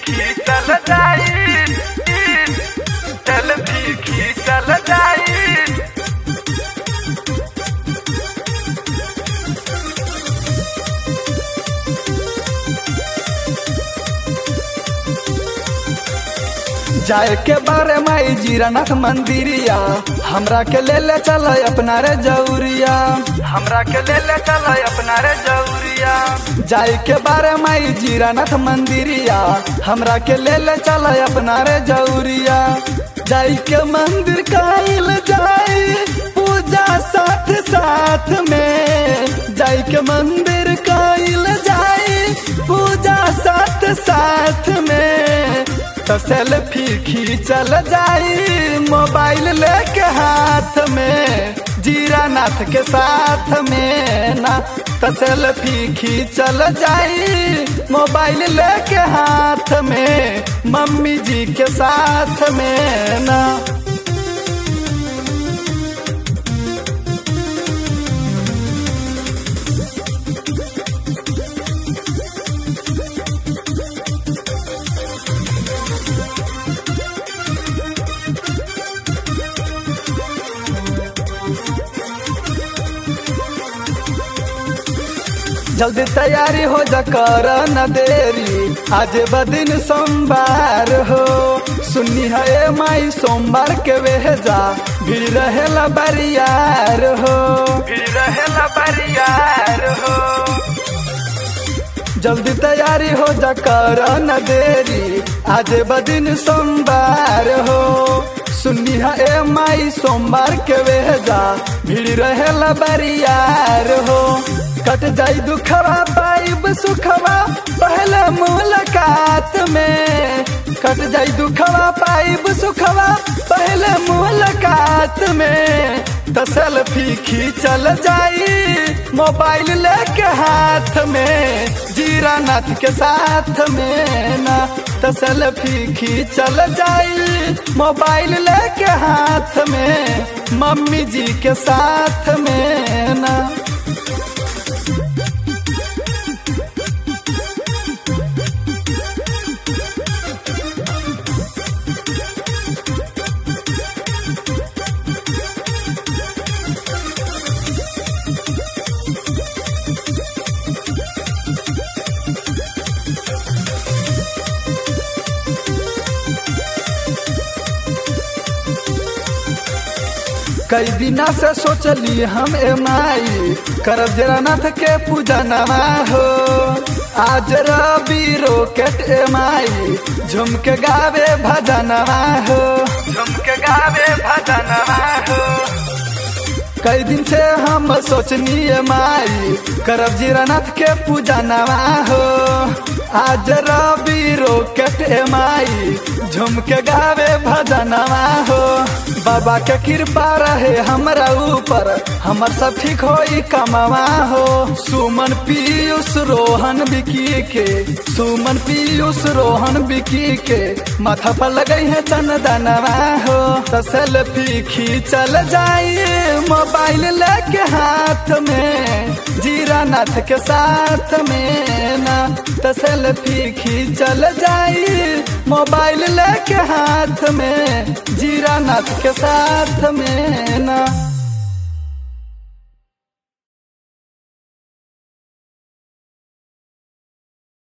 खींचल जाई सेल्फी खींचल जाई जाए के बारे माई जीरानाथ मंदिरिया हमरा के ले ले चल अपना रे जौरिया हमरा के ले ले चल अपना रे जौरिया जाए के बारे माई जीरानाथ मंदिरिया हमरा के ले ले चल अपना रे जौरिया जाई के मंदिर काइल जाई पूजा साथ साथ में जाई के मंदिर काइल जाई पूजा साथ साथ में तो सेल्फी खींचल जाई मोबाइल लेके हाथ में जीरा नाथ के साथ में ना तो सेल्फी खींचल जाई मोबाइल लेके हाथ में मम्मी जी के साथ में ना जल्दी तैयारी हो जा कर न देरी आज बदिन सोमवार हो सुन्नी है ए माई सोमवार के वेजा भीड़ रहेला बरियार हो भीड़ रहेला बरियार हो जल्दी तैयारी हो जा कर न देरी आज बदिन सोमवार हो सुन्नी है ए माई सोमवार के वेजा भीड़ रहेला बरियार हो कट जाई दुखवा पाइब सुखवा पहले मुलाकात में कट जाई दुखवा पाइब सुखवा पहले मुलाकात में तो सेल्फी खींचल जाई मोबाइल लेके हाथ में जीरा नाथ के साथ में ना तो सेल्फी खींचल जाई मोबाइल लेके हाथ में मम्मी जी के साथ में ना कई दिना से सोचली हम ए माई करब जरानाथ के पूजा नवा हो आज रवि रोकेट ए माई झुम के गावे भजनवा हो झुम के गावे भजनवा हो कई दिन से हम सोचनी ए माई करब जीरानाथ के पूजा नवा हो आज रवि रोकेट ए माई झुम के गावे भजनवा हो बाबा के कृपा रहे हमरा ऊपर हमर सब ठीक होई कमावा हो सुमन पीयूष रोहन बिकी के सुमन पीयूष रोहन बिकी के माथा पर लगई है चंदनवा हो तो सेल्फी खींचल जाई मोबाइल लेके हाथ में जीरा नाथ के साथ में ना तो सेल्फी खींचल जाई मोबाइल लेके हाथ में जीरा नाथ के साथ में ना